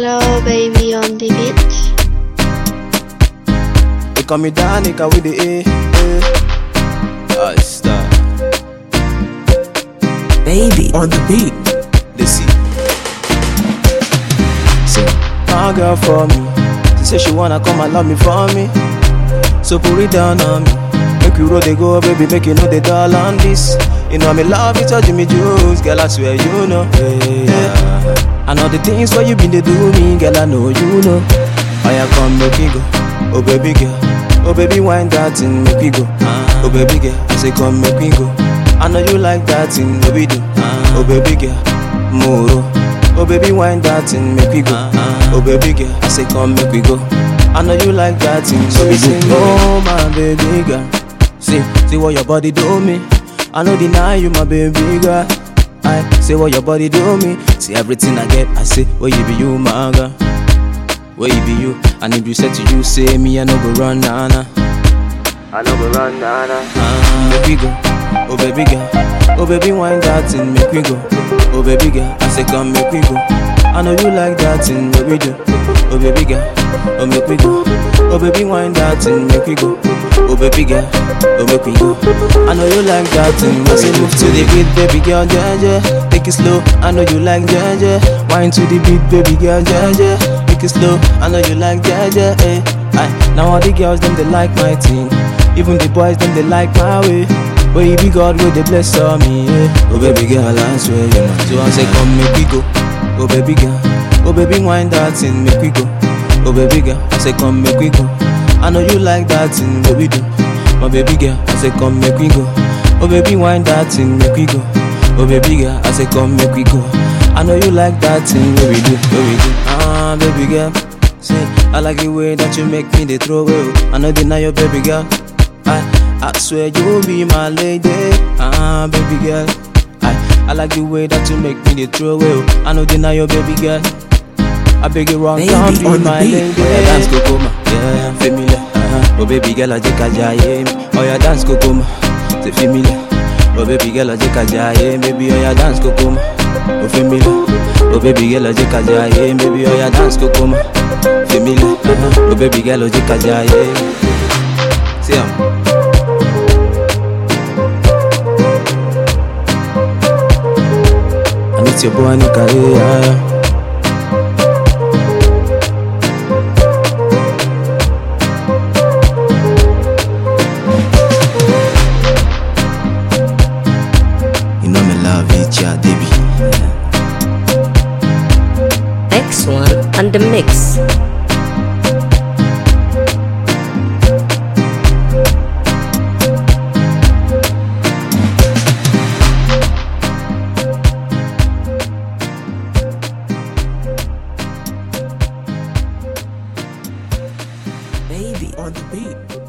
Hello, baby on the beach. They call me Danica with the A. A. I star. Baby on the beat. They see. See, my girl for me. She say she wanna come and love me for me. So put it down on me. Make you roll they go, baby, make you know they doll on this. You know I'm in love with your Jimmy Juice, girl. I swear you know. Hey, yeah. I know the things where you been they do me, girl. I know you know. I come make me go, oh baby girl, oh baby wine that thing make me go, oh baby girl. I say come make me go. I know you like that thing, no we do, oh baby girl, moro. Oh baby wine that thing make me go, oh baby girl. I say come make we go. I know you like that thing, so we sing, oh my baby girl. See, see what your body do me. I no deny you, my baby girl. I say what your body do me. See everything I get, I say, where you be you, my girl. Where you be you? And if you said to you, say me, I no go run, nah, nah. I no go run, nah, nah. Ah, make we go, oh baby girl. Oh baby, wine that thing, make we go. Oh baby girl, I say come, make we go. I know you like that thing, what we do. Oh baby girl, oh make we go. Oh baby, wine that thing, make we go. Oh baby girl, oh make we go. I know you like that thing. I say move to the beat, baby girl, yeah yeah. Take it slow. I know you like yeah yeah. Wine to the beat, baby girl, yeah yeah. Take it slow. I know you like yeah yeah. Eh. Aye. Now all the girls them they like my thing. Even the boys them they like my way. But you be God with the bless on me. Yeah. Oh baby girl, I swear you know. So I say come make we go. Oh baby girl, oh baby wine that thing, make we go. Oh baby girl, I say come make we go. I know you like that thing, what we do. My baby girl, I say come make we go. Oh baby wine that thing, make we go. Oh baby girl, I say come make we go. I know you like that thing, what we do, what we do. Ah baby girl, say I like the way that you make me the throw away. I know deny your baby girl. I I swear you will be my lady. Ah baby girl. I, I like the way that you make me the throw away. I know deny your baby girl. I beg you wrong, Baby can't be on the my beat. lady. Oh, yeah, dance kokoma, yeah, familiar. Uh-huh. Oh baby girl, I just jaye me. Oh yeah, dance kokoma, c'est familiar. Oh baby girl, I just jaye baby. Oh yeah, dance kokoma, oh familiar. Oh baby girl, I just jaye baby. Oh yeah, dance kokoma, familiar. Uh-huh. Oh baby girl, I just jaye. See ya. And it's your boy Nika, yeah, yeah. You know me love it, yeah, baby. X1 and the mix. Baby on the beat.